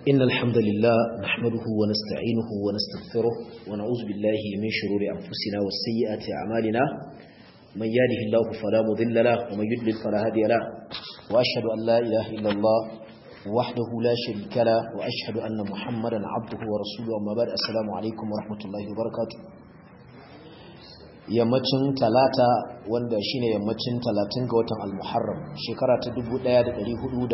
إن الحمد لله نحمده ونستعينه ونستغفره ونعوذ بالله من شرور أنفسنا والسيئات أعمالنا من يهده الله فلا مضل له ومن يضلل فلا هادي له وأشهد أن لا إله إلا الله وحده لا شريك له وأشهد أن محمدا عبده ورسوله أما بعد السلام عليكم ورحمة الله وبركاته yammacin talata wanda shine yammacin talatin ga watan al-muharram shekara ta 1443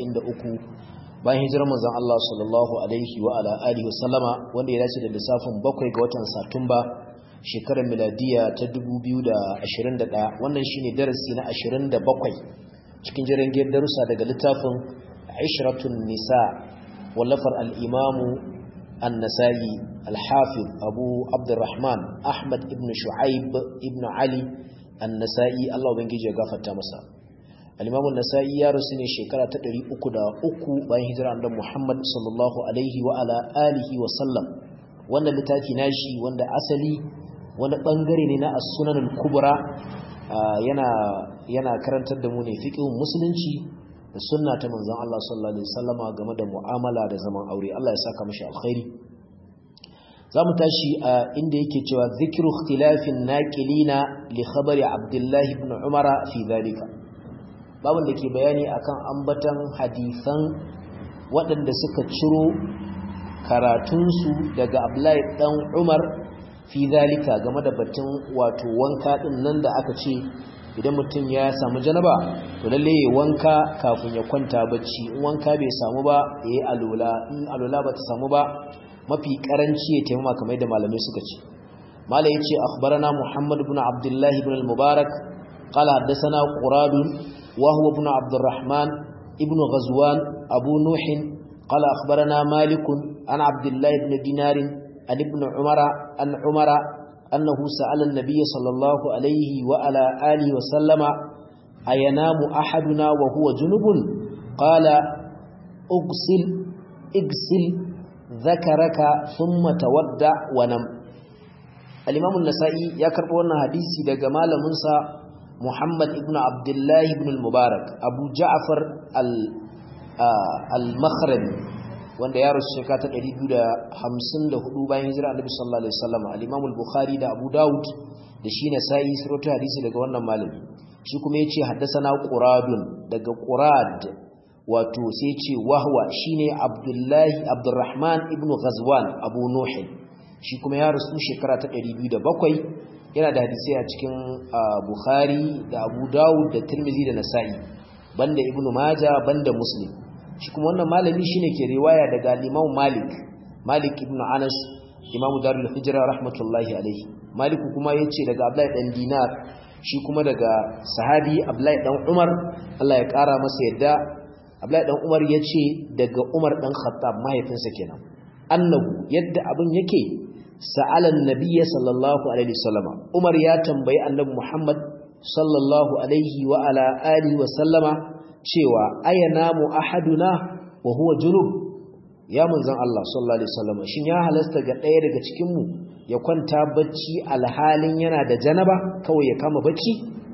bayan hijirar manzon Allah sallallahu alaihi wa ala alihi wasallama wanda ya dace da lissafin bakwai ga watan satumba shekarar miladiya ta 2021 wannan shine darasi na 27 cikin jirgin darussa daga littafin Ishratun Nisa wallafar al-Imamu النسائي الحافظ أبو عبد الرحمن أحمد ابن شعيب ابن علي النسائي الله بنجي غفر تامسا الإمام النسائي يا رسول شكرا تدري أكدا أكو بين هجرة عند محمد صلى الله عليه وعلى آله وسلم وانا لتاكي ناشي وانا أسلي وانا بانغري لنا السنن الكبرى yana yana karantar da mu ne fiqhun musulunci da sunna ta manzon Allah sallallahu alaihi wasallama game da mu'amala da zaman aure Allah ya saka mishi alkhairi zamu tashi a inda yake cewa zikru ikhtilafin naqilina li khabari Abdullah ibn Umar fi zalika babun da ke bayani akan ambatan hadisan waɗanda suka ciro karatunsu daga Abdullah dan Umar fi zalika game da batun wato wanka din nan da aka ce idan mutum ya samu janaba to lalle ya wanka kafin ya kwanta bacci in wanka bai samu ba yayi alula in alula ba ta samu ba mafi karanci ya taimama kamar da malamai suka ce mala yace akhbarana muhammad ibn abdullah ibn al-mubarak qala hadathana qurad wa huwa ibn abdurrahman ibn ghazwan abu nuh qala akhbarana malik an abdullah ibn dinar an ibn umara an umara أنه سأل النبي صلى الله عليه وعلى آله وسلم أينام أحدنا وهو جنب قال اغسل اغسل ذكرك ثم تودع ونم الإمام النسائي يكرب أن حديثي دقى مال منسى محمد ابن عبد الله بن المبارك أبو جعفر المخرمي wanda ya rasu shekara ta 254 bayan hijira Annabi sallallahu alaihi wasallam al-Imam al-Bukhari da Abu Dawud da shi ne sai siratu hadisi daga wannan malami shi kuma yace haddathana Quradun daga Qurad wato sai yace wahwa shine Abdullahi Abdurrahman ibn Ghazwan Abu Nuh shi kuma ya rasu shekara ta 207 yana da hadisi a cikin Bukhari da Abu Dawud da Tirmidhi da Nasa'i banda Ibn Majah banda Muslim shi kuma wannan malami shine ke riwaya daga Imam Malik Malik ibn Anas Imam Darul Hijra rahmatullahi alayhi Malik kuma yace daga Abdullah dan Dinar shi kuma daga sahabi Abdullah dan Umar Allah ya kara masa yadda Abdullah dan Umar yace daga Umar dan Khattab mahaifinsa kenan annahu yadda abin yake sa'ala an-nabiy sallallahu alaihi wasallam Umar ya tambayi annabi Muhammad sallallahu alaihi wa ala alihi wa sallama cewa ayanamu ahaduna wa huwa junub ya manzon Allah sallallahu alaihi wasallam shin ya halasta ga ɗaya daga cikin mu ya kwanta bacci alhalin yana da janaba kawai ya kama bacci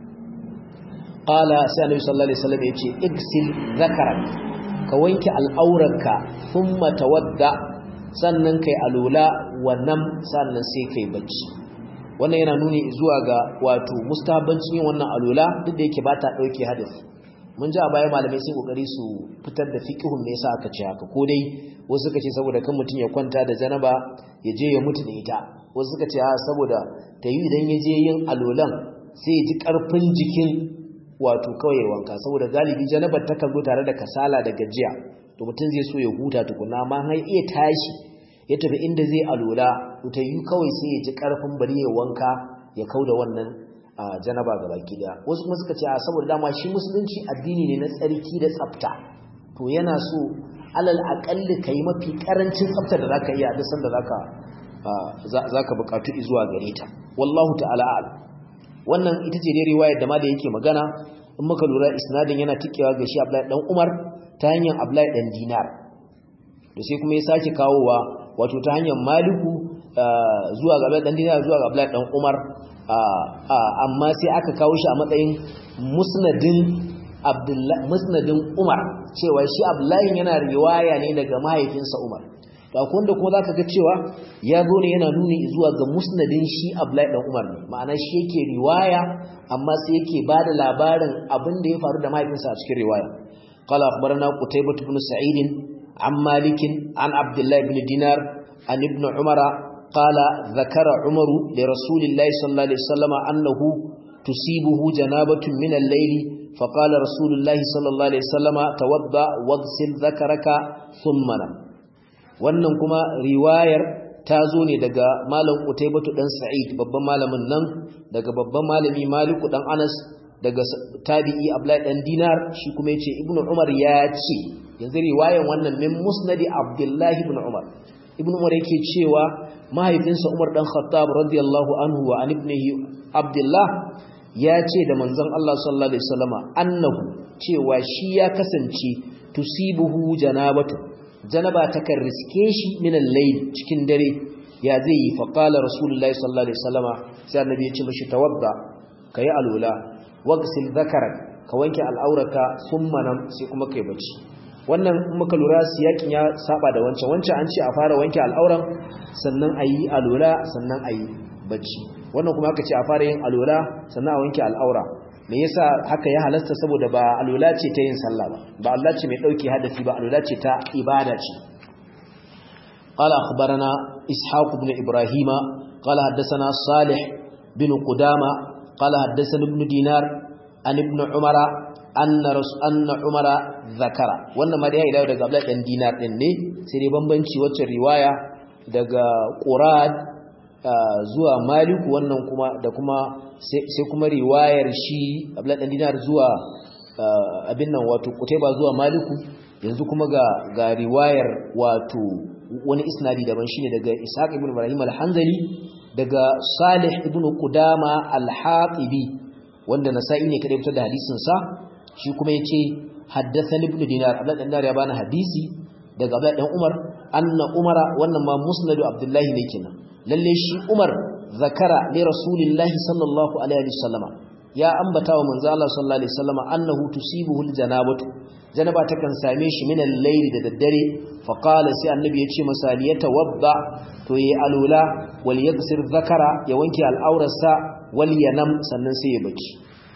qala sai annabi sallallahu alaihi wasallam yace igsil zakarak ka wanke al'auranka thumma tawadda sannan kai alula wa nam sannan sai kai bacci wannan yana nuni zuwa ga wato mustahabbancin yin wannan alula duk da yake ba ta dauke hadisi mun ji a baya malamai sun kokari su fitar da fiqhun me yasa aka ce haka ko dai wasu suka ce saboda kan mutum ya kwanta da janaba ya je ya mutu da ita wasu suka ce a saboda ta yi idan ya je yin alolan sai ya ji karfin jikin wato kawai wanka saboda galibi janabar ta kan zo tare da kasala da gajiya to mutum zai so ya huta tukuna amma har iya tashi ya tafi inda zai alola to ta yi kawai sai ya ji karfin bari ya wanka ya kauda wannan a janaba ga baki daya wasu kuma suka ce a saboda dama shi musulunci addini ne na tsarki da tsafta to yana so alal aqalli kai mafi karancin tsafta da zaka iya da sanda zaka zaka bukatu zuwa gare ta wallahu ta'ala a'lam wannan ita ce dai riwayar da malai yake magana in muka lura isnadin yana tikewa ga shi Abdullahi dan Umar ta hanyar Abdullahi dan Dinar da sai kuma ya sake kawowa wato ta hanyar Maliku zuwa ga Abdullahi dan Dinar zuwa ga Abdullahi dan Umar amma sai aka kawo shi a matsayin musnadin abdullahi musnadin umar cewa shi abdullahi yana riwaya ne daga mahaifinsa umar da da kuma zaka ga cewa ya zo ne yana nuni zuwa ga musnadin shi abdullahi dan umar ne ma'ana shi yake riwaya amma sai yake bada labarin abin da ya faru da mahaifinsa a cikin riwaya qala akhbarana qutaybah ibn sa'id an malik an abdullahi ibn dinar an ibn umara qala dhakara umaru li rasulillahi sallallahu alaihi wasallam annahu tusibuhu janabatun min al-layli فقال رسول الله صلى الله عليه وسلم توضا واغسل ذكرك ثم نم wannan kuma riwayar ta zo ne daga malam Utaybatu dan Sa'id babban malamin nan daga babban malami Maliku dan Anas daga tabi'i Abdullahi dan Dinar shi kuma yace Ibn Umar ya ce yanzu riwayan wannan min Musnad Abdullah ibn Umar Ibn Umar yake cewa mahaifinsa Umar dan Khattab radiyallahu anhu wa an ibnihi Abdullah ya ce da manzon Allah sallallahu alaihi wasallama annahu cewa shi ya kasance tusibuhu janabatu janaba takan riske shi min al-layl cikin dare ya zai yi fa qala rasulullahi sallallahu alaihi wasallama sai annabi ya ce mishi tawadda kai alula wagsil dhakarak ka wanke al'auraka thumma nam sai kuma kai bacci wannan in muka lura siyakin ya saba da wancan wancan an ce a fara wanke al'auran sannan ayi alula sannan ayi bacci wannan kuma aka ce a fara yin alula sannan a wanke al'aura me yasa haka ya halasta saboda ba alula ce ta yin sallah ba ba Allah ce mai dauke hadasi ba alula ce ta ibada ce qala akhbarana ishaq ibn ibrahima qala haddathana salih bin qudama qala haddathana ibn dinar an ibn umara anna rasul anna umara zakara wannan ma da ya daga abdullah dan dinar din ne sai dai bambanci wacce riwaya daga qurad zuwa maliku wannan kuma da kuma sai kuma riwayar shi abdullah dan dinar zuwa abin nan wato kutaiba zuwa maliku yanzu kuma ga ga riwayar wato wani isnadi daban shine daga ishaq ibn ibrahim al-hanzali daga salih ibn qudama al-hatibi wanda nasa'i ne kada fitar da hadisin sa shi kuma yace haddathani ibn dinar abdullah dan dinar ya bani hadisi daga abdullah dan umar anna umara wannan ma musnadu abdullahi ne kenan lalle shi Umar zakara li rasulillahi sallallahu alaihi wasallama ya ambata wa manzo Allah sallallahu alaihi wasallama annahu tusibuhu aljanabatu janaba takan same shi min al-layl da daddare fa qala sai annabi ya ce masa ya tawadda to yi alula wal yaghsir zakara ya wanke al'aurarsa wal yanam sannan sai ya baci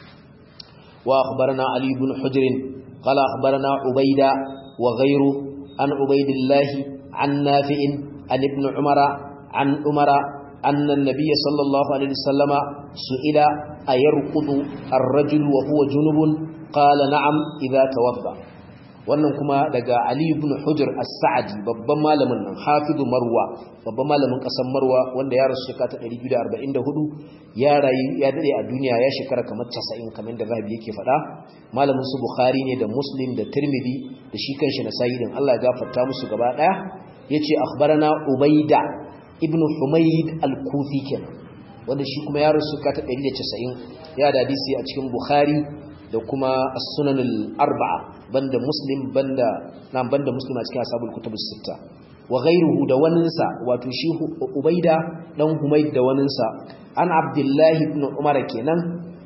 wa akhbarana ali ibn hujr qala akhbarana ubayda wa ghayru an ubaydillah an nafi'in an ibn umara عن عمر أن النبي صلى الله عليه وسلم سئل أيرقض الرجل وهو جنب قال نعم إذا توضأ wannan kuma daga Ali ibn Hujr as-Sa'di babban malamin nan hafizu Marwa babban malamin kasar Marwa wanda ya rasu shekara ta 244 ya rayu ya dade a duniya ya shekara kamar 90 kamar da Zahabi yake faɗa malamin su Bukhari ne da Muslim da Tirmidhi da shi kanshi na Sa'idin Allah ya gafarta musu gaba daya yace akhbarana Ubaida ibn Humayd al-Kufi kenan wanda shi kuma ya rasu ka ta 190 ya da hadisi a cikin Bukhari da kuma as-Sunan al-Arba'a banda Muslim banda nan banda Muslim a cikin ashabul kutubus sitta wa ghayruhu da waninsa wato shi Ubaida dan Humayd da waninsa an Abdullah ibn Umar kenan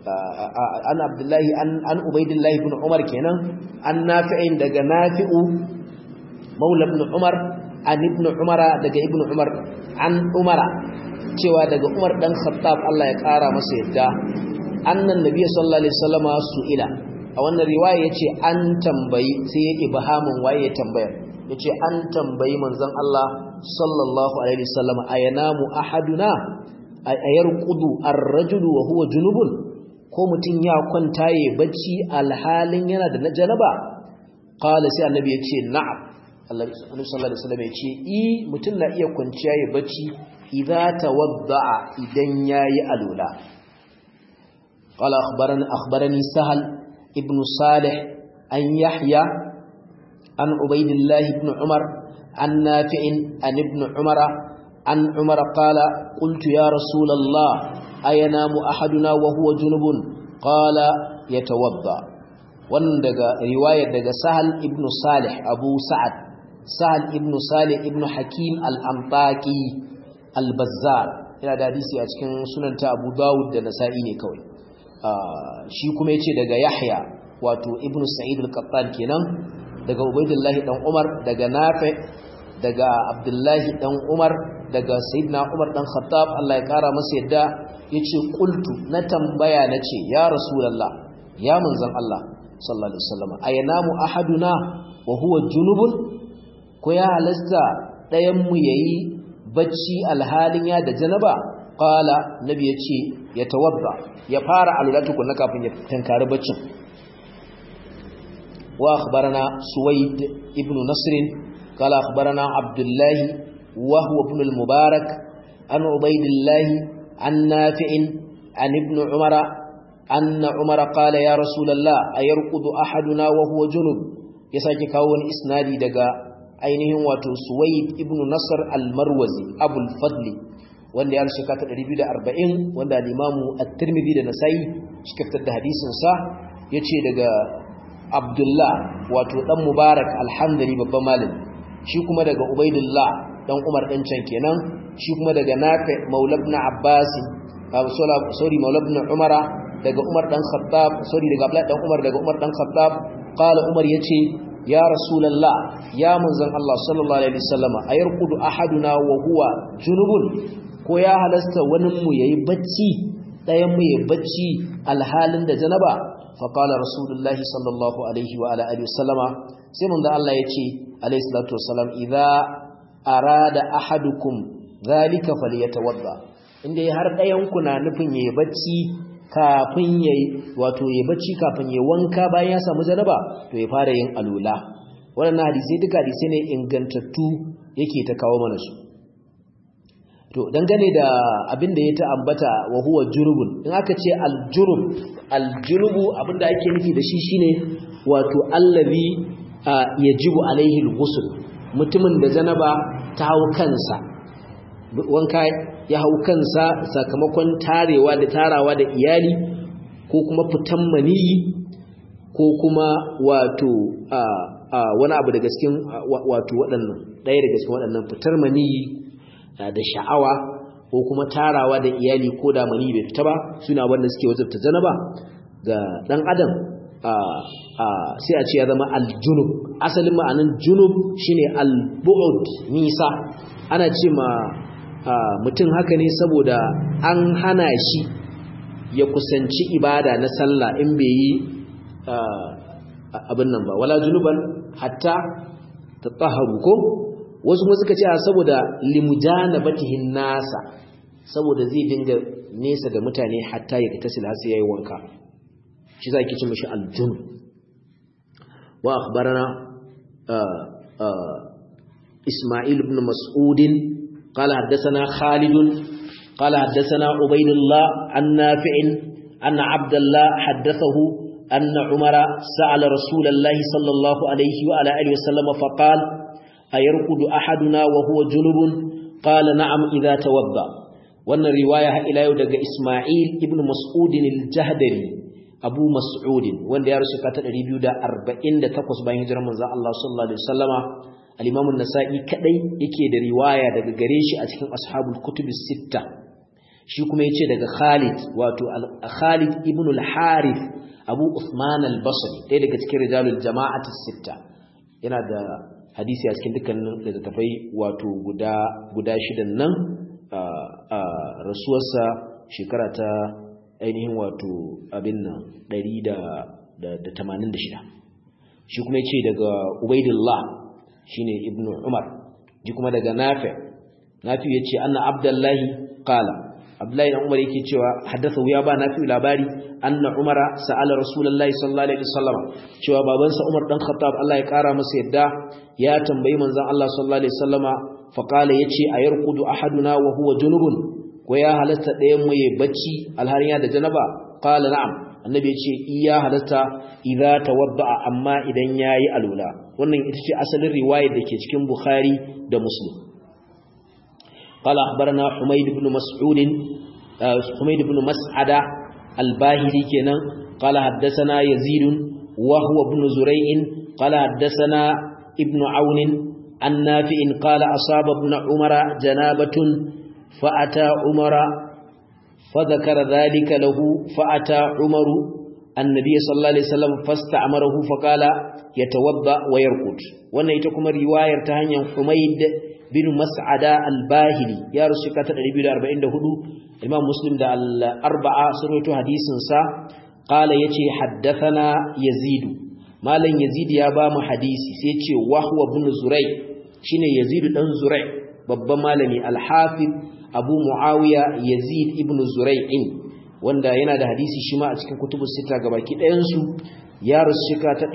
an Abdullah an an Ubaidillah ibn Umar kenan an Nafi'in daga Nafi'u Maula ibn Umar an ibn Umara daga ibn Umar an Umara cewa daga Umar dan Khattab Allah ya kara masa yadda annan nabiy sallallahu alaihi wasallama su'ila a wannan riwaya yace an tambayi sai ya ibhamin waye ya tambaya yace an tambayi manzon Allah sallallahu alaihi wasallama ayanamu ahaduna ayarqudu ar-rajulu wa huwa junubun ko mutun ya kwanta yayi bacci alhalin yana da janaba qala sai annabi yace na'am Annabi sallallahu alaihi wasallam yace i mutun na iya kwanciya yayi bacci idza tawadda'a idan yayi alula قال أخبرني, أخبرني سهل ابن صالح أن يحيى عن عبيد الله بن عمر عن نافع عن ابن عمر عن عمر قال قلت يا رسول الله أينام أحدنا وهو جنب قال يتوضأ wannan daga riwayar daga Sahal ibn Salih Abu Sa'ad Sahal ibn Salih ibn Hakim al-Antaqi al-Bazzar yana da hadisi a cikin sunanta Abu Dawud da Nasa'i ne kawai shi kuma yace daga Yahya wato ibnu sa'id al-qattan kenan daga ubaidullahi dan umar daga nafi daga abdullahi dan umar daga sayyidina umar dan khattab Allah ya kara masa yadda yace qultu na tambaya nace ya rasulullah ya manzon Allah sallallahu alaihi wasallam ayanamu ahaduna wa huwa junubun ko ya halasta dayan mu yayi bacci alhalin ya da janaba qala nabi yace ya tawadda ya fara alula tukunna kafin ya tankari baccin wa akhbarana suwaid ibn nasr qala akhbarana abdullah wa huwa ibn al-mubarak an ubaydillah an nafi' an ibn umara أن عمر قال يا رسول الله أيرقض أحدنا وهو جنب يساكي كاون إسنادي دقا ainihin wato Suwaid ibn Nasr al-Marwazi Abul Fadli wanda ya rushe kata 240 wanda al-Imam At-Tirmidhi da Nasa'i suka fitar da hadisin sa yace daga Abdullah wato dan Mubarak al-Hamdani babban malami shi kuma daga Ubaidullah dan Umar dan can kenan shi kuma daga Nafi Maula ibn Abbas sorry Maula ibn Umara daga Umar dan Khattab sorry daga Abdullah dan Umar daga Umar dan Khattab qala Umar yace ya rasulullah ya manzon Allah sallallahu alaihi wasallama ayarqudu ahaduna wa huwa junubun ko ya halasta wani mu yayi bacci dayan mu yayi bacci alhalin da janaba fa qala rasulullahi sallallahu alaihi wa ala alihi wasallama sai manzon Allah yace alaihi salatu wasallam idza arada ahadukum zalika falyatawadda inda har dayan ku na nufin yayi bacci kafin yayi wato yayi bacci kafin yayi wanka bayan ya samu janaba to ya fara yin alula wannan hadisi duka hadisi ne ingantattu yake ta kawo mana su to dangane da abin da ya ta ambata wa huwa jurubun in aka ce aljurub aljurubu abinda ake nufi da shi shine wato allazi yajibu alaihi alghusl mutumin da janaba ta hau kansa wanka ya hau kansa sakamakon tarewa da tarawa da iyali ko kuma fitan maniyi ko kuma wato wani abu daga cikin wato waɗannan ɗaya daga cikin waɗannan fitar maniyi da sha'awa ko kuma tarawa da iyali ko da maniyi bai fita ba suna wanda suke wajabta janaba ga ɗan adam sai a ce ya zama aljunub asalin ma'anin junub shine albu'ud nisa ana ce ma mutum haka ne saboda an hana shi ya kusanci ibada na sallah in bai yi abin nan ba wala junuban hatta tatahharu ko wasu kuma suka ce saboda limujanabatihin nasa saboda zai dinga nesa da mutane hatta ya tasil har sai yayi wanka shi zaki ci mishi aljun wa akhbarana isma'il ibn mas'udin قال حدثنا خالد قال حدثنا عبيد الله عن نافع أن عبد الله حدثه أن عمر سأل رسول الله صلى الله عليه وعلى آله وسلم فقال أيرقد أحدنا وهو جنب قال نعم إذا توضأ وأن الرواية إلى يودق إسماعيل ابن مسعود الجهدري أبو مسعود وأن يرسل كتر ريبيو دا أربعين دا تقص بين هجرة من الله صلى الله عليه وسلم al-Imam an-Nasa'i kadai yake da riwaya daga gare shi a cikin ashabul kutub sitta shi kuma yace daga Khalid wato Khalid ibn al-Harith Abu Uthman al-Basri ɗaya daga cikin rijalul jama'ati sitta yana da hadisi a cikin dukkanin littattafai wato guda guda shidan nan a rasuwarsa shekara ta ainihin wato abin nan 186 shi kuma yace daga Ubaidillah shine ibnu umar ji kuma daga nafi nafi yace anna abdullahi qala abdullahi dan umar yake cewa haddatha ya ba nafi labari anna umara sa'ala rasulullahi sallallahu alaihi wasallam cewa babansa umar dan khattab Allah ya kara masa yadda ya tambayi manzon Allah sallallahu alaihi wasallama fa qala yace ayarqudu ahaduna wa huwa junubun ko ya halatta ɗayan mu yayi bacci alhariya da janaba qala na'am annabi yace iya halatta idza tawadda amma idan yayi alula wannan ita ce asalin riwayar da ke cikin bukhari da muslim qala akhbarana humayd ibn mas'ud humayd ibn mas'ada al-bahili kenan qala haddathana yazid wa huwa ibn zuray'in qala haddathana ibn aun an nafi'in qala asaba ibn umara janabatun fa'ata umara فذكر ذلك له فأتى عمر annabi sallallahu alaihi wasallam fasta'marahu faqala yatawadda wa yarqut wannan ita kuma riwayar ta hanyar Humayd bin Mas'ada al-Bahili ya rusu ka ta 244 Imam Muslim da al-Arba'a sun rawaito hadisin sa qala yace haddathana Yazid malam Yazid ya ba mu hadisi sai yace wahwa ibn Zuray shine Yazid dan Zuray babban malami al-Hafiz Abu Muawiya Yazid ibn Zuray'in wanda yana da hadisi shi ma a cikin kutubus sita gabaki ɗayan su ya rusu shika ta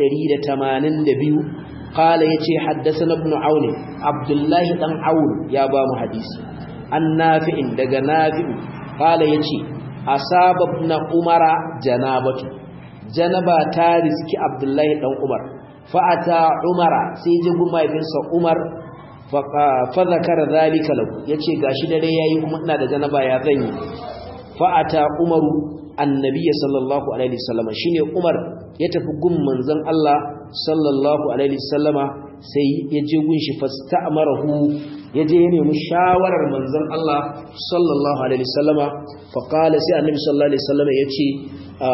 182 قال يتي حدثنا ابن عون عبد الله بن عون يا با حديثي النافع دغ نافع قال يتي اصاب ابن عمر جنابه جنبا تارزكي عبد الله بن عمر فاتى عمر sai je guma ibinsa Umar fa zakara zalika lahu yace gashi dare yayi kuma ina da janaba ya zanyi fa ata Umaru annabi sallallahu alaihi wasallam shine Umar ya tafi gun manzon Allah sallallahu alaihi wasallama sai ya je gun shi fasta'marahu ya je ya nemi shawarar manzon Allah sallallahu alaihi wasallama fa qala sai annabi sallallahu alaihi wasallama yace a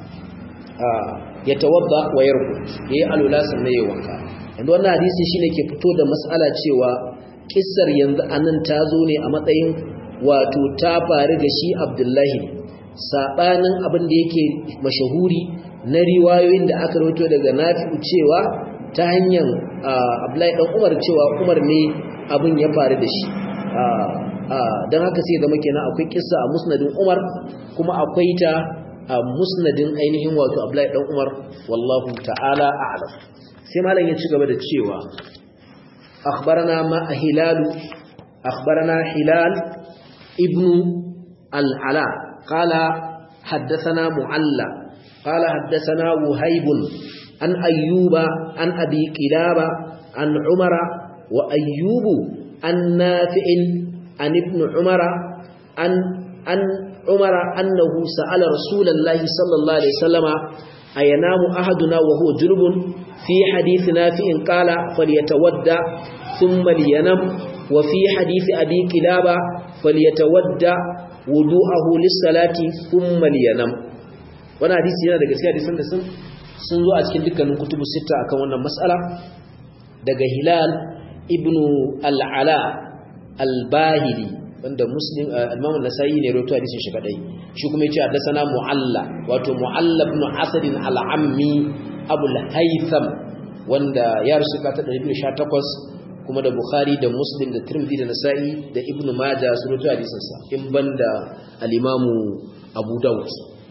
a ya tawadda wa yarqut yayi alula sannan yayi wanka yanzu wannan hadisi shine ke fito da mas'ala cewa kissar yanzu anan ta zo ne a matsayin wato ta faru ga shi Abdullahi sabanin abin da yake mashahuri na riwayoyin da aka rawaito daga Nafi'u cewa ta hanyar Abdullahi dan Umar cewa Umar ne abin ya faru da shi dan haka sai zama kenan akwai kissa a musnadin Umar kuma akwai ta a musnadin ainihin wato Abdullahi dan Umar wallahu ta'ala a'lam sai malam ya ci gaba da cewa akhbarana ma hilal akhbarana hilal ibnu al-ala qala حدثنا معلّى قال حدثنا وهيب عن أيوب عن أبي كلابة عن عمر وأيوب عن نافع عن ابن عمر عن, عن عمر أنه سأل رسول الله صلى الله عليه وسلم أينام أحدنا وهو جنب في حديث نافع قال فليتودى ثم لينم وفي حديث أبي كلابة فليتودى وضوءه للصلاة ثم لينم wani hadisi yana daga cikin hadisan da sun sun zo a cikin dukkanin kutubu sita akan wannan mas'ala daga Hilal ibn al-Ala al-Bahili wanda Muslim Imam an-Nasa'i ne rawaito hadisin shi kadai shi kuma yace haddathana Mu'alla wato Mu'alla ibn Asad al-Ammi Abu al-Haytham wanda ya rusu ka ta 218 kuma da Bukhari da Muslim da Tirmidhi da Nasa'i da Ibn Majah sun rawaito hadisin sa in banda al-Imam Abu Dawud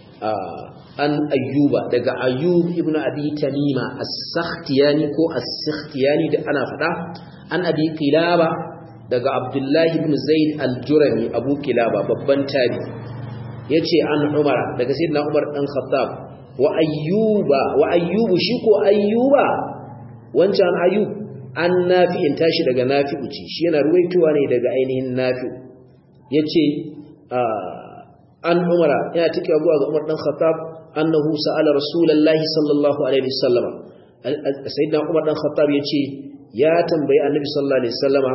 an ayyuba daga ayyub ibn abi tamima as-sakhtiyani ko as-sakhtiyani da ana fada an abi qilaba daga abdullahi ibn zaid al-jurami abu qilaba babban tabi yace an umara daga sayyidina umar dan khattab wa ayyuba wa ayyubu shi ko ayyuba wancan ayyub an nafi'in tashi daga nafi'u ce shi yana ruwaitowa ne daga ainihin nafi'u yace an umara yana take zuwa ga umar dan khattab annahu sa'ala rasulullahi sallallahu alaihi wasallam sayyidina umar dan khattab yace ya tambayi annabi sallallahu alaihi wasallama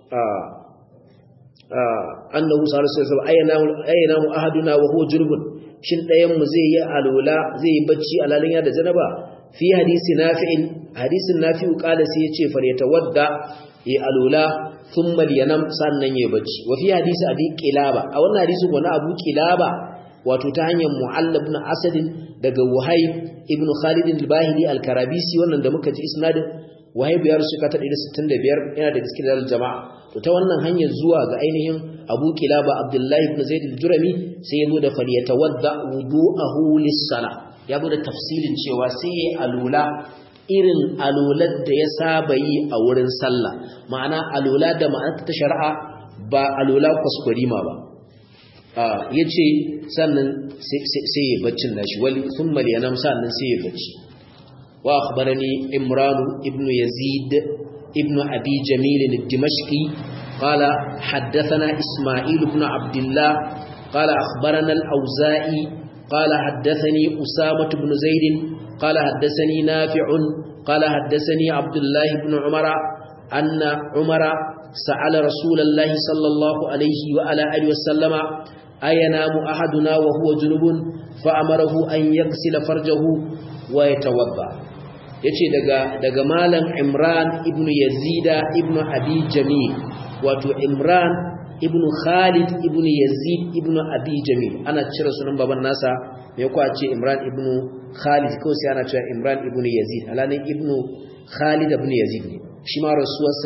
annahu sallallahu alaihi wasallam ayyana ayyana ahaduna wa huwa jurbun shin dayan mu zai yi alwala zai yi bacci alalin ya da janaba fi hadisi nafi'in hadisin nafi'u qala sai yace falyatawadda yi alwala thumma liyanam sannan yayi bacci wa fi hadisi abi qilaba a wannan hadisin wani abu qilaba wato ta hanyar mu'allab ibn asad daga wahayb ibn khalid al-bahili al-karabisi wannan da muka ji isnadin wahayb ya rusu ka ta 165 yana da cikin dalil jama'a to ta wannan hanyar zuwa ga ainihin abu kilaba abdullahi ibn zaid al-jurami sai ya zo da falyatawadda wudu'ahu lis-salah ya zo da tafsilin cewa sai ya alula irin alular da ya saba yi a wurin sallah ma'ana alula da ma'ana ta shari'a ba alula kwaskwarima ba ya ce sannan sai ya baccin nashi wali sun maliyanam sannan sai ya bacci wa akhbarani imranu ibn yazid ibn abi jamil al-dimashqi qala haddathana isma'il ibn abdullah qala akhbarana al-auza'i qala haddathani usama ibn zaid qala haddathani nafi'un qala haddathani abdullah ibn umara anna umara سأل رسول الله صلى الله عليه وعلى آله وسلم أينام أحدنا وهو جنب فأمره أن يغسل فرجه ويتوضأ yace daga daga malam Imran ibn Yazida ibn Abi Jamil wato Imran ibn Khalid ibn Yazid ibn Abi Jamil ana cire sunan baban nasa me ko a ce Imran ibn Khalid ko sai ana cewa Imran ibn Yazid alanin ibn Khalid ibn Yazid ne shi ma rasuwarsa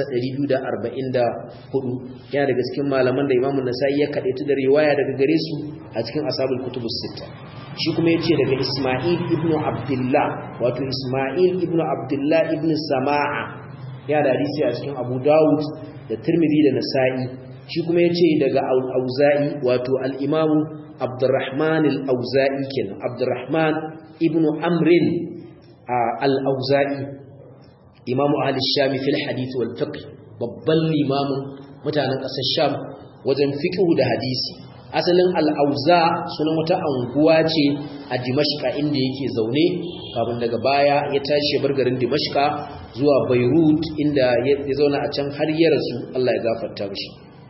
244 yana daga cikin malaman da Imam Nasa'i ya kadaitu da riwaya daga gare su a cikin ashabul kutubus sittah shi kuma ya ce daga Ismail ibn Abdullah wato Ismail ibn Abdullah ibn Sama'a ya da hadisi a cikin Abu Dawud da Tirmidhi da Nasa'i shi kuma ya ce daga Al-Auza'i wato al-Imam Abdurrahman al-Auza'i kenan Abdurrahman ibn Amrin al-Auza'i Imam Ahli Sham fil hadith wal fiqh babban limamin mutanen ƙasar Sham wajen fiqh da hadisi asalin al'auza sunan wata anguwa ce a dimashka inda yake zaune kafin daga baya ya tashi bar garin dimashka zuwa beirut inda ya zauna a can har ya rasu allah ya gafarta mashi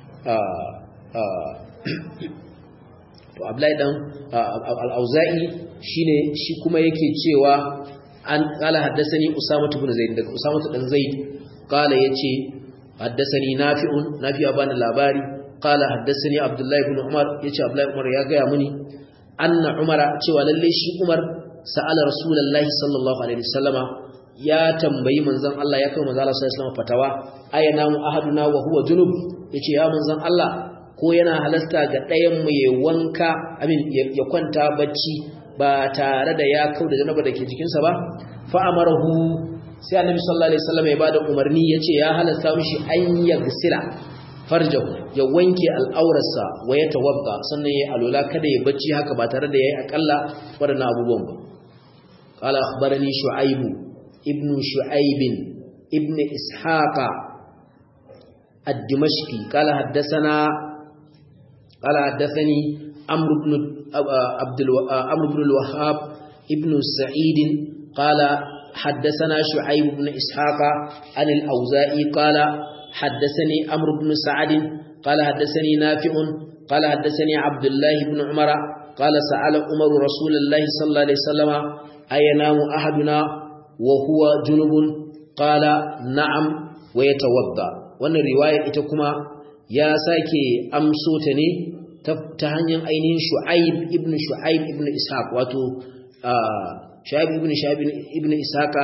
to ablai dan al'auza'i shine shi kuma yake cewa an kala haddasani usamatu ibn zaid daga usamatu dan zaid kala yace haddasani nafi'un nafi'a bani labari قال حدثني عبد الله بن عمر يجي عبد الله بن عمر يا غيا مني ان عمر cewa lalle shi Umar sa'ala rasulullahi sallallahu alaihi wasallama ya tambayi manzon Allah ya kai manzon Allah sallallahu alaihi wasallam fatawa ayana mu ahaduna wa huwa junub yace ya manzon Allah ko yana halasta ga ɗayan mu ya wanka amin ya kwanta bacci ba tare da ya kauda janaba dake jikin sa ba fa amarahu sai annabi sallallahu alaihi wasallam ya bada umarni yace ya halasta mishi an yagsila farjahu ya wanke al'aurarsa wa ya tawadda sannan yayi alula kada ya bacci haka ba tare da yayi akalla wadannan abubuwan ba qala akhbarani shu'aib ibn shu'aib ibn ishaqa ad-dimashqi qala haddathana qala haddathani amr ibn abdul amr ibn al-wahhab ibn sa'id qala حدثنا شعيب بن إسحاق عن الأوزائي قال حدثني أمر بن سعد قال حدثني نافع قال حدثني عبد الله بن عمر قال سأل عمر رسول الله صلى الله عليه وسلم أينام أحدنا وهو جنب قال نعم ويتوضا wannan riwaya ita kuma ya sake amso ta ne ta hanyar ainihin Shu'aib ibn Shu'aib ibn Ishaq wato Shu'aib ibn Shu'aib ibn Ishaq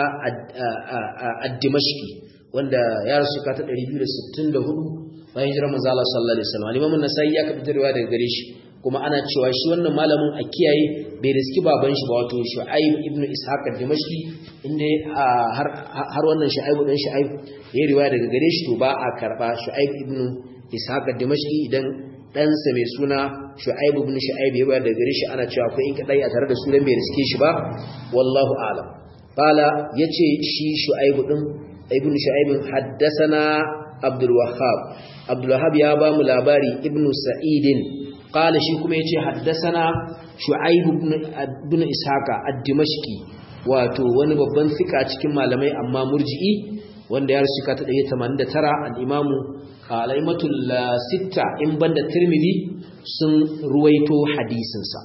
ad-Dimashqi wanda ya rasu ka ta 264 bayan hijirar manzo Allah sallallahu alaihi wasallam Imam an-Nasa'i ya kafa riwaya daga gare shi kuma ana cewa shi wannan malamin a kiyaye bai riski baban shi ba wato Shu'aib ibn Ishaq ad-Dimashqi inda har har wannan Shu'aib dan Shu'aib ya riwaya daga gare shi to ba a karba Shu'aib ibn Ishaq ad-Dimashqi idan ɗansa mai suna Shu'aib ibn Shu'aib ya riwaya daga gare shi ana cewa akwai in kadai a tare da su dan bai riske shi ba wallahu a'lam qala yace shi Shu'aib din ibn Shu'aib haddathana Abdul Wahhab Abdul Wahhab ya ba mu labari ibn Sa'id qala shi kuma yace haddathana Shu'aib ibn ibn Ishaqa ad-Dimashqi wato wani babban fika cikin malamai amma murji'i wanda ya rasu ta 189 al-Imam al-Aimatul Sitta in banda Tirmidhi sun ruwaito hadisin sa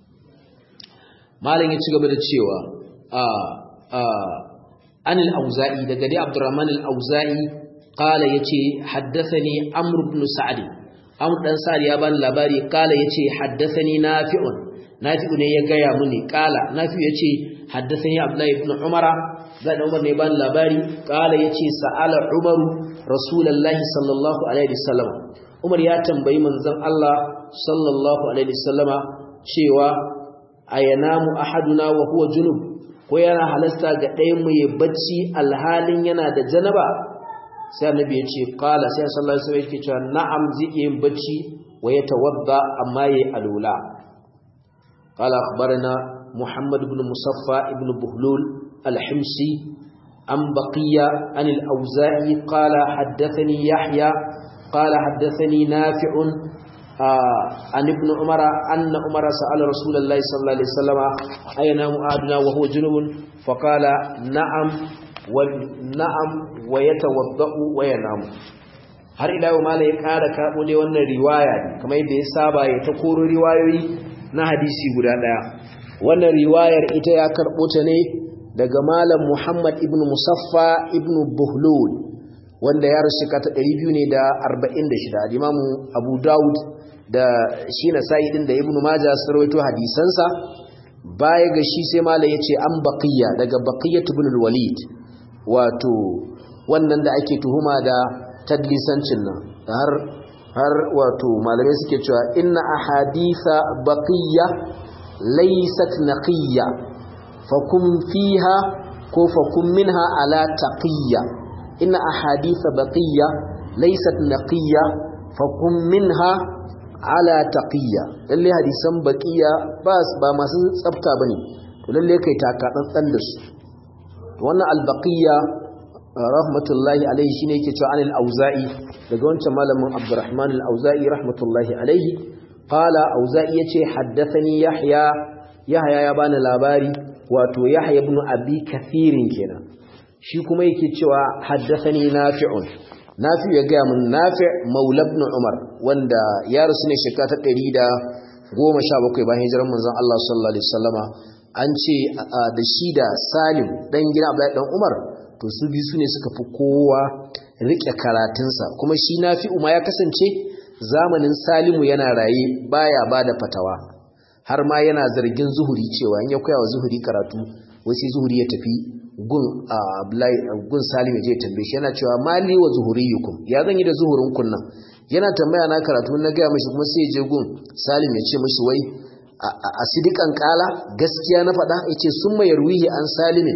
malam ya ci gaba da cewa a a an al-Auza'i daga dai Abdurrahman al-Auza'i qala yace haddathani Amr ibn Sa'd Amr dan Sa'd ya bani labari qala yace haddathani Nafi'un Nafi'u ne ya gaya muni qala Nafi'u yace haddathani Abdullah ibn Umar da Umar ne bani labari qala yace sa'ala Umar Rasulullahi sallallahu alaihi wasallam Umar ya tambayi manzon Allah sallallahu alaihi wasallama cewa ayanamu ahaduna wa huwa junub ko yana halasta ga ɗayan mu ya bacci alhalin yana da janaba sai annabi ya ce qala sai sallallahu alaihi wasallam yake cewa na'am zai yin bacci wa ya tawadda amma yayi alula qala akhbarana muhammad ibn musaffa ibn buhlul al-himsi an baqiya an al-auza'i qala haddathani yahya qala haddathani nafi'un عن ابن عمر أن عمر سأل رسول الله صلى الله عليه وسلم أينام أحدنا وهو جنوب فقال نعم والنعم ويتوضأ وينام har ila yau mala ya ƙara karɓo dai wannan riwaya kamar yadda ya saba ya ta koro riwayoyi na hadisi guda ɗaya wannan riwayar ita ya karɓo ta ne daga malam Muhammad ibn Musaffa ibn Buhlul wanda ya rasu ta 200 ne da 46 Imam Abu Dawud da shi na sa'idin da Ibn Majah sun rawaito hadisansa baya ga shi sai malam yace an baqiya daga baqiyat ibn al-Walid wato wannan da ake tuhuma da tadlisancin nan har har wato malamai suke cewa inna ahaditha baqiya laysat naqiyya fakum fiha ko fakum minha ala taqiyya inna ahaditha baqiya laysat naqiyya fakum minha ala taqiyya lalle hadisan baqiya ba ba masu tsafta bane to lalle kai taka tsantsan da su wannan albaqiya rahmatullahi alaihi shine yake cewa anil auza'i daga wancan malamin abdurrahman al-auza'i rahmatullahi alaihi qala auza'i yace haddathani yahya yahya ya bani labari wato yahya ibn abi kathirin kenan shi kuma yake cewa haddathani nafi'un nafi' ya ga mun nafi' maula ibn umar wanda ya rasu ne shekara ta 117 bayan hijirar manzon Allah sallallahu alaihi wasallama an ce da shi da salim dan gina abdullahi dan umar to su biyu su ne suka fi kowa riƙe karatunsa kuma shi nafi'u ma ya kasance zamanin salimu yana raye baya ba da fatawa har ma yana zargin zuhuri cewa in ya koya wa zuhuri karatu wasu zuhuri ya tafi gun gun salim ya je tambaye shi yana cewa mali wa zuhuriyukum ya zan yi da zuhurin kunnan yana tambaya na karatu na gaya mashi kuma sai ya je gun salim ya ce mashi wai a sidikan kala gaskiya na faɗa ya ce sun mayar wihi an salimin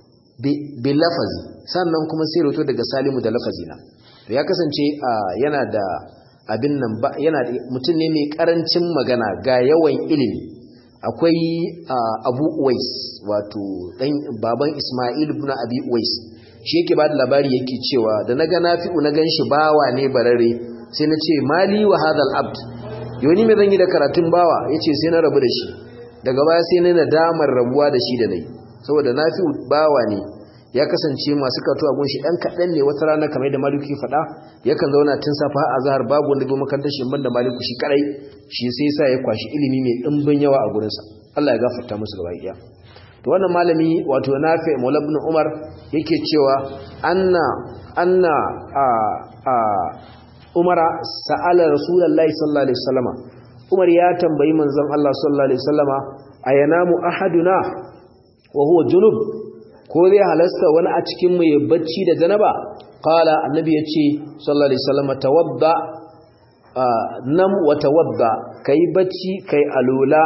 bi lafazi sannan kuma sai roto daga salimu da lafazi na ya kasance yana da abin nan ba yana mutum ne mai karancin magana ga yawan ilimi akwai abu uwais wato dan baban isma'il ibn abi uwais shi yake ba da labari yake cewa da na ga nafi'u na ganshi bawa ne barare sai na ce mali wa hadal abd yoni me zan yi da karatun bawa yace sai na rabu da shi daga baya sai na nadamar rabuwa da shi da nayi saboda nafi'u bawa ne ya kasance masu kato a gunshi ɗan kaɗan ne wata rana kamar da maliku faɗa yakan zauna tun safa a zahar babu wanda bai makarantar shi ban da maliku shi kadai shi sai sa ya kwashi ilimi mai ɗimbin yawa a gurinsa Allah ya gafarta musu gaba ɗaya to wannan malami wato nafi maula ibn umar yake cewa anna anna a a umara sa'ala rasulullahi sallallahu alaihi wasallama umar ya tambayi manzon Allah sallallahu alaihi wasallama ayanamu ahaduna wa huwa junub ko zai halasta wani a cikin mu ya bacci da janaba qala annabi yace sallallahu alaihi wasallam tawadda nam wa tawadda kai bacci kai alula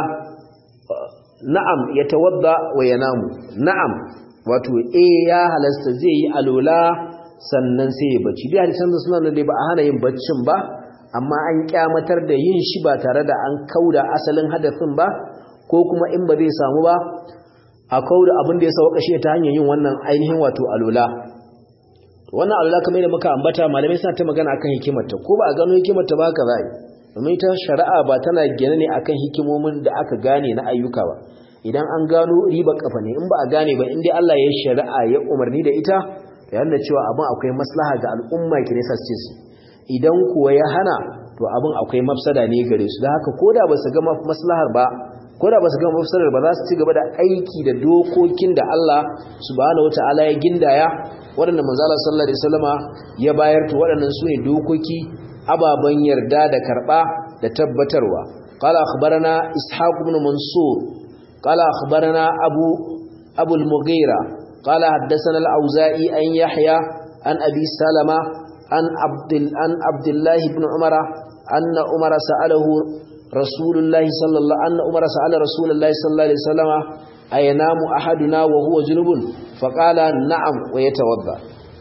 na'am ya tawadda wa yanamu na'am wato eh ya halasta zai yi alula sannan sai ya bacci dai hadisan suna nan dai ba a hana yin baccin ba amma an kyamatar da yin shi ba tare da an kauda asalin hadasin ba ko kuma in ba zai samu ba a kawo da abin da ya sauka shi ta hanyar yin wannan ainihin wato alula wannan alula kamar yadda muka ambata malamai suna ta magana akan hikimarta ko ba a gano hikimarta ba ka zai domin ta shari'a ba tana gane ne akan hikimomin da aka gane na ayyuka ba idan an gano riba kafa ne in ba a gane ba inda Allah ya shari'a ya umarni da ita da yana cewa abin akwai maslaha ga al'umma ki nesa su ce idan kuwa ya hana to abin akwai mafsada ne gare su da haka ko da ba su ga maslahar ba ko da ba su gama mafsarar ba za su ci gaba da aiki da dokokin da Allah subhanahu wataala ya gindaya waɗanda manzala sallallahu alaihi wasallama ya bayar to waɗannan su ne dokoki ababen yarda da karɓa da tabbatarwa qala akhbarana ishaq ibn mansur qala akhbarana abu abu al-mughira qala haddathana al-auza'i an yahya an abi salama an abdul an abdullah ibn umara anna umara sa'alahu رسول الله صلى الله أن عمر سأل رسول الله صلى الله عليه وسلم أينام أحدنا وهو جنوب فقال نعم ويتوضا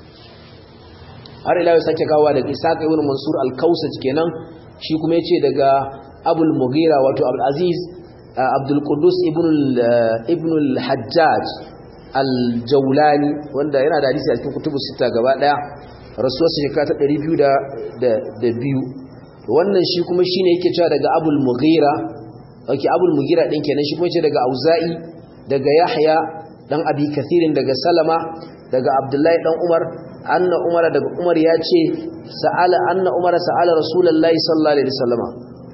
har ila yau sake kawo daga Isaac ibn Mansur al-Kausaj kenan shi kuma yace daga Abul Mughira wato Abdul Aziz Abdul Qudus ibn ibn al-Hajjaj al-Jawlani wanda yana da hadisi a cikin kutubu sita gaba daya rasuwar shekara ta 202 wannan shi kuma shine yake cewa daga Abul Mughira okay Abul Mughira din kenan shi kuma yace daga Auza'i daga Yahya dan Abi Kathirin daga Salama daga Abdullahi dan Umar anna Umar daga Umar yace sa'ala anna Umar sa'ala Rasulullahi sallallahu alaihi wasallama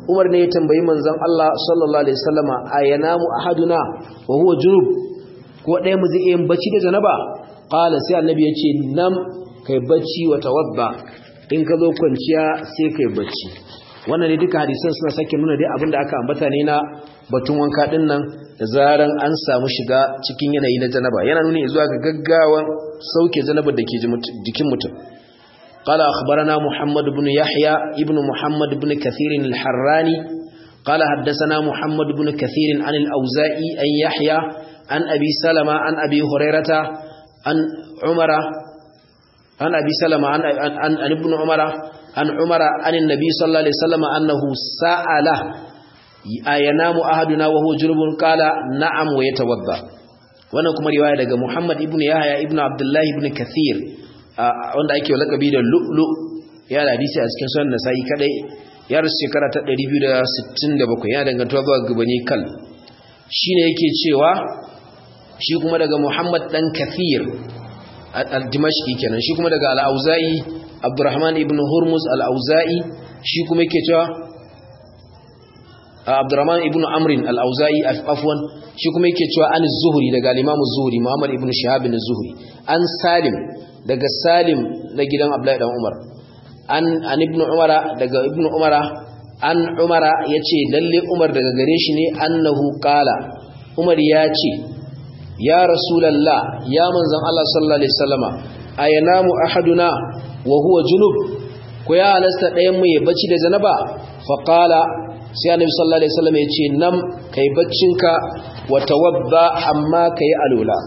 Umar ne ya tambayi manzon Allah sallallahu alaihi wasallama ayanamu ahaduna wa huwa junub ko ɗaya mu zai yin bacci da janaba qala sai annabi ya ce nam kai bacci wa tawadda in ka zo kwanciya sai kai bacci wannan ne duka hadisan suna sake nuna dai abinda aka ambata ne na batun wanka din nan da zaran an samu shiga cikin yanayi na janaba yana nuni zuwa ga gaggawan sauke janabar da ke jikin mutum قال أخبرنا محمد بن يحيى ابن محمد بن كثير الحراني قال حدثنا محمد بن كثير عن الأوزائي أن يحيى عن أبي سلمة عن أبي هريرة عن عمر عن أبي سلمة عن, عن, عن, عن ابن عمر عن عمر عن النبي صلى الله عليه وسلم أنه سأله أينام أحدنا وهو جنوب قال نعم ويتوضا wannan kuma riwaya daga Muhammad ibn Yahya ibn Abdullah ibn Kathir wanda ake lakabi da lu'lu ya da hadisi a cikin sunan Nasa'i kadai ya rasu shekara ta 267 ya dangantuwa zuwa gabani kal shine yake cewa shi kuma daga Muhammad dan Kathir al-Dimashqi kenan shi kuma daga al-Auza'i Abdurrahman ibn Hurmuz al-Auza'i shi kuma yake cewa Abdurrahman ibn Amrin al-Auza'i afwan shi kuma yake cewa an zuhri daga al-Imam az-Zuhri Muhammad ibn Shihab az-Zuhri an Salim daga Salim na gidan Abdullahi dan Umar an an ibn Umara daga ibn Umara an Umara yace lalle Umar daga gare shi ne annahu qala Umar ya ce ya Rasulullah ya manzon Allah sallallahu alaihi wasallama ayanamu ahaduna wa huwa junub ko ya halasta ɗayan mu ya bacci da janaba fa qala sai annabi sallallahu alaihi wasallam ya ce nam kai baccinka wa tawadda amma kai alula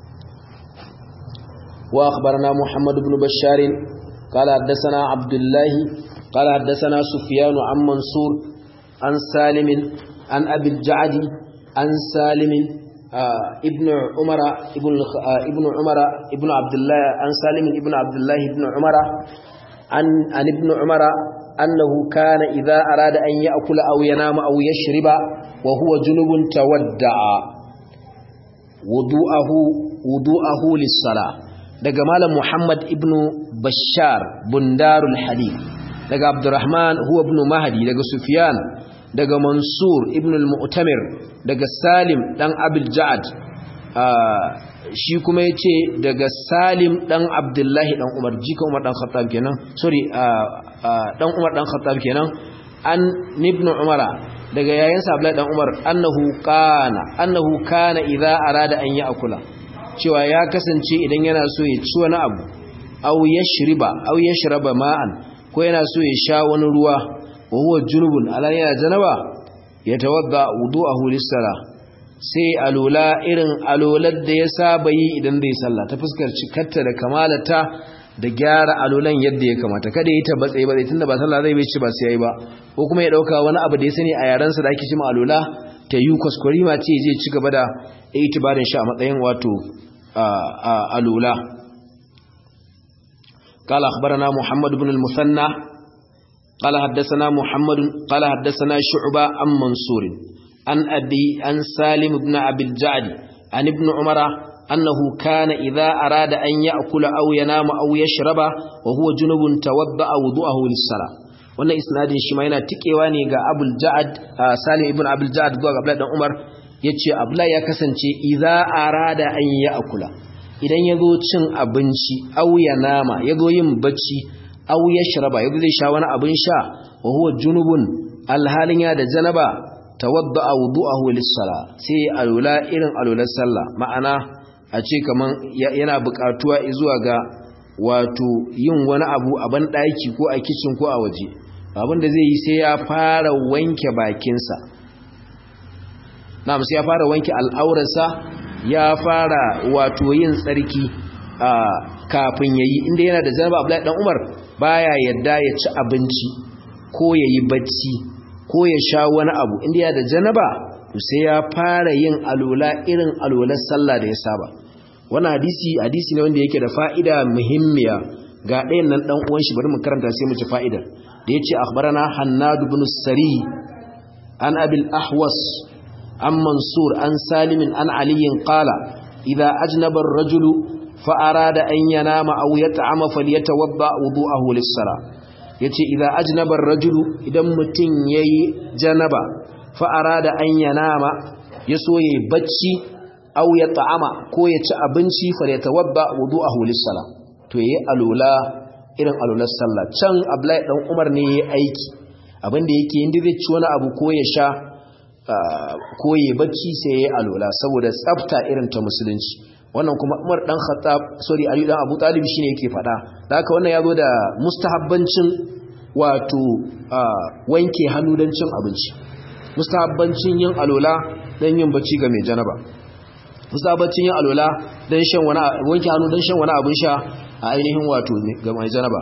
wa akhbarana muhammad ibn bashar qala haddathana abdullah qala haddathana sufyan an mansur an salim an abi al-ja'd an salim ibn umara ibn ibn umara ibn abdullah an salim ibn abdullah ibn umara an an ibn umara أنه كان إذا أراد أن يأكل أو ينام أو يشرب وهو جنب تودع وضوءه وضوءه للصلاة daga malam Muhammad ibn Bashar bundarul hadith daga Abdurrahman huwa ibn Mahdi daga Sufyan daga Mansur ibn al-Mu'tamir daga Salim dan Abil Ja'ad shi kuma yace daga Salim dan Abdullahi dan Umar jika Umar dan Khattab kenan sorry dan Umar dan Khattab kenan an ibn Umara daga yayansa Abdullahi dan Umar annahu kana annahu kana idza arada an ya'kula cewa ya kasance idan yana so ya ci wani abu aw yashriba aw yashraba ma'an ko yana so ya sha wani ruwa wa huwa junubun ala yana janaba yatawadda wudu'ahu lis-salah sai alola irin alolar da ya saba yi idan zai sallah ta fuskar cikarta da kamalata da gyara alolan yadda ya kamata kada yi ta batsaye ba tunda ba sallah zai ci ba sai yayi ba ko kuma ya dauka wani abu da ya sani a yaran sa da ake cewa alola ta yi kuskure ma ce zai ci gaba da itibarin shi a matsayin wato alola قال أخبرنا محمد بن المثنى قال حدثنا محمد قال حدثنا شعبة عن منصور عن أبي عن سالم بن أبي الجعد عن ابن عمر أنه كان إذا أراد أن يأكل أو ينام أو يشرب وهو جنب توضأ وضوءه للصلاة wannan isnadin shi ma yana tikewa ne ga Abul Ja'ad Salim ibn Abul Ja'ad zuwa ga Abdullah dan Umar yace Abdullah ya kasance idza arada an ya'kula idan yazo cin abinci aw ya nama yazo yin bacci aw yashraba yazo zai sha wani abin sha wa huwa junubun alhalin ya da janaba tawadda'a wudu'ahu lis-sala sai alula irin alular sallah ma'ana a ce kaman yana buƙatuwa zuwa ga wato yin wani abu a ban daki ko a kitchen ko a waje abin da zai yi sai ya fara wanke bakinsa na'am sai ya fara wanke al'aurarsa ya fara wato yin tsarki kafin yayi inda yana da zanaba Abdullahi dan Umar baya yadda ya ci abinci ko yayi bacci ko ya sha wani abu inda ya da janaba to sai ya fara yin alola irin alolar sallah da ya saba wannan hadisi hadisi ne wanda yake da fa'ida muhimmiya ga ɗayan nan ɗan uwan shi bari mu karanta sai mu ci fa'idar da yace akhbarana hannad ibn sari an abil ahwas an mansur an salim an ali qala idza ajnaba ar-rajulu fa arada an yanama aw yat'ama falyatawadda wudu'ahu lis-salah yace idza ajnaba ar-rajulu idan mutun yayi janaba fa arada an yanama yaso yayi bacci aw ya ta'ama ko ya ci abinci fa ya tawabba wudu'ahu lis-salah to yayi alula irin alular sallah can Abdullahi dan Umar ne yayi aiki abinda yake inda zai ci wani abu ko ya sha ko yayi bacci sai yayi alula saboda tsafta irin ta musulunci wannan kuma Umar dan Khattab sorry Ali dan Abu Talib shine yake fada da haka wannan yazo da mustahabbancin wato wanke hannu dan cin abinci mustahabbancin yin alula dan yin bacci ga mai janaba mustahabbancin yin alula dan shan wani wanke hannu dan shan wani abin sha a ainihin wato ga mai janaba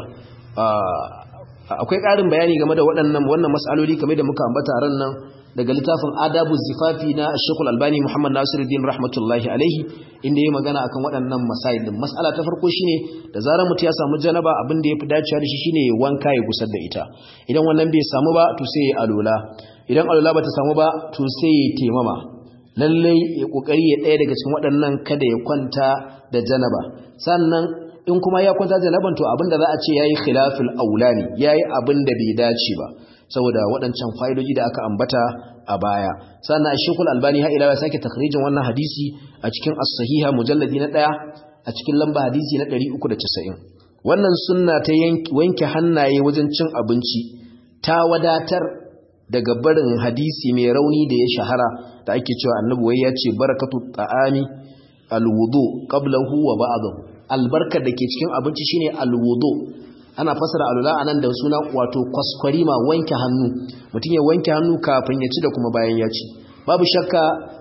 akwai ƙarin bayani game da waɗannan wannan mas'aloli kamar da muka ambata ran nan daga littafin adabu zifafi na shekul albani muhammad nasiruddin rahmatullahi alaihi inda ya magana akan waɗannan masail din mas'ala ta farko shine da zarar mutum ya samu janaba abin da ya fi dacewa da shi shine ya wanka ya gusar da ita idan wannan bai samu ba to sai ya alula idan alula bata samu ba to sai ya temama lallai ya kokari ya ɗaya daga cikin waɗannan kada ya kwanta da janaba sannan in kuma ya kwanta da janaban to abin da za a ce yayi khilaful aulani yayi abin da bai dace ba saboda waɗancan fa'idoji da aka ambata a baya sannan Sheikhul Albani ha ila ya sake takhrijin wannan hadisi a cikin as-sahiha mujalladi na 1 a cikin lamba hadisi na 390 wannan sunna ta wanke hannaye wajen cin abinci ta wadatar daga barin hadisi mai rauni da ya shahara da ake cewa annabi wai ya ce barakatu ta'ami alwudu qablahu wa ba'dahu albarkar da ke cikin abinci shine alwudu ana fasara alula anan da suna wato kwaskwarima wanke hannu mutum ya wanke hannu kafin ya ci da kuma bayan ya ci babu shakka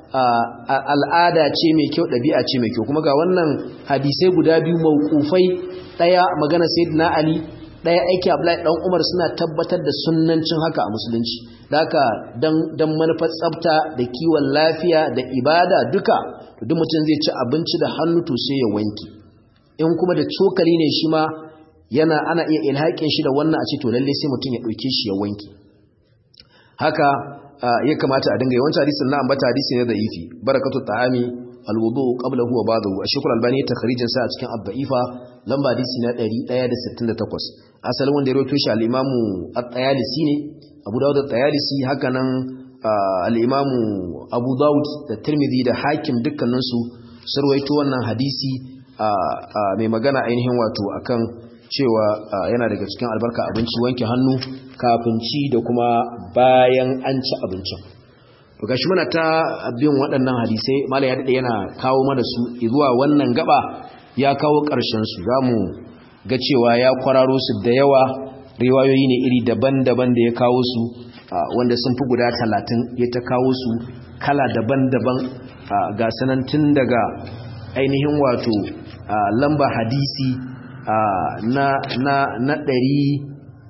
al'ada ce mai kyau ɗabi'a ce mai kyau kuma ga wannan hadisai guda biyu mawqufai ɗaya magana sayyidina ali ɗaya aiki abdullahi dan umar suna tabbatar da sunnancin haka a musulunci haka dan dan manufar tsafta da kiwon lafiya da ibada duka duk mutum zai ci abinci da hannu to sai ya wanke in kuma da cokali ne shi ma yana ana iya ilhaƙin shi da wannan a ce to lalle sai mutum ya ɗauke shi ya wanke haka ya kamata a dinga yawancin hadisin na ambata hadisi ne da ifi barakatu ta'ami alwudu qablahu wa ba'dahu ashkul albani takhrijin sa a cikin abba'ifa lamba hadisi na 168 asalin wanda ya rawaito shi al-imamu at-tayalisi ne abu dawud at-tayalisi haka nan al-imamu abu dawud da tirmidhi da hakim dukkaninsu sun rawaito wannan hadisi mai magana ainihin wato akan cewa yana daga cikin albarka abinci wanke hannu kafin ci da kuma bayan an ci abincin to gashi muna ta bin waɗannan hadisai malai ya dade yana kawo mana su zuwa wannan gaba ya kawo ƙarshen su zamu ga cewa ya kwararo su da yawa riwayoyi ne iri daban-daban da ya kawo su wanda sun fi guda talatin ya ta kawo su kala daban-daban ga sanan tun daga ainihin wato lamba hadisi na na na ɗari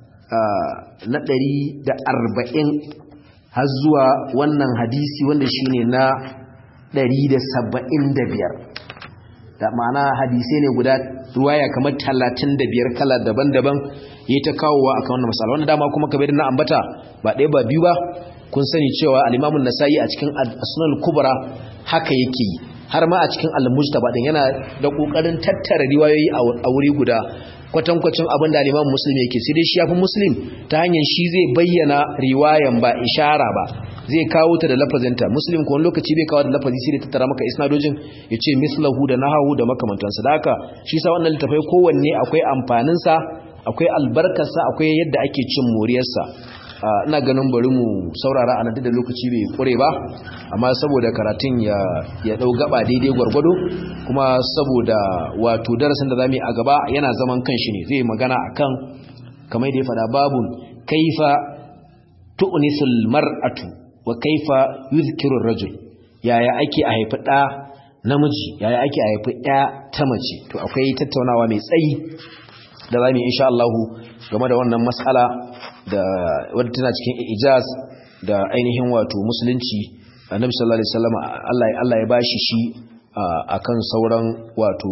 na ɗari da arba'in har zuwa wannan hadisi wanda shine na ɗari da saba'in da biyar da ma'ana hadisai ne guda ruwaya kamar talatin da biyar kala daban-daban ya ta kawowa a kan wannan masala wanda dama kuma kamar na ambata ba ɗaya ba biyu ba kun sani cewa alimamun nasa'i a cikin asunan kubra haka yake yi har ma a cikin al-mujtaba din yana da kokarin tattara riwayoyi a wuri guda kwatankwacin abin da al-Imam Muslim yake sai dai shi yafi Muslim ta hanyar shi zai bayyana riwayan ba ishara ba zai kawo ta da lafazinta Muslim ko wani lokaci bai kawo da lafazi sai da tattara maka isnadojin yace mislahu da nahawu da makamantansa da haka shi sa wannan littafai kowanne akwai amfanin sa akwai albarkarsa akwai yadda ake cin moriyarsa ina ganin bari mu saurara a nan da lokaci bai kure ba amma saboda karatun ya ya dau gaba daidai gwargwado kuma saboda wato darasin da zamu yi a gaba yana zaman kanshi ne zai magana akan kamar da ya fada babun kaifa tu'nisul mar'atu wa kaifa yuzkiru rajul yaya ake a haifi da namiji yaya ake a haifi ɗaya ta mace to akwai tattaunawa mai tsayi da zamu yi insha Allah game da wannan mas'ala da wadda tana cikin ijaz da ainihin wato musulunci annabi sallallahu alaihi wasallam Allah Allah ya bashi shi akan sauran wato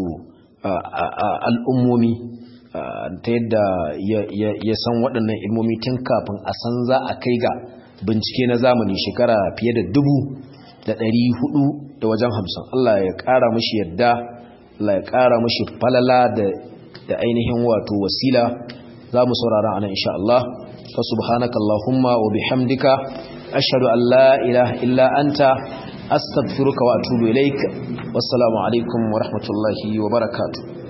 al'ummomi ta yadda ya san waɗannan ilmomi tun kafin a san za a kai ga bincike na zamani shekara fiye da dubu da ɗari hudu da wajen hamsin Allah ya ƙara mashi yadda Allah ya ƙara mashi falala da ainihin wato wasila za mu saurara anan insha Allah fa subhanaka allahumma wa bihamdika ashhadu an la ilaha illa anta astaghfiruka wa atubu ilaik wassalamu alaikum wa rahmatullahi wa barakatuh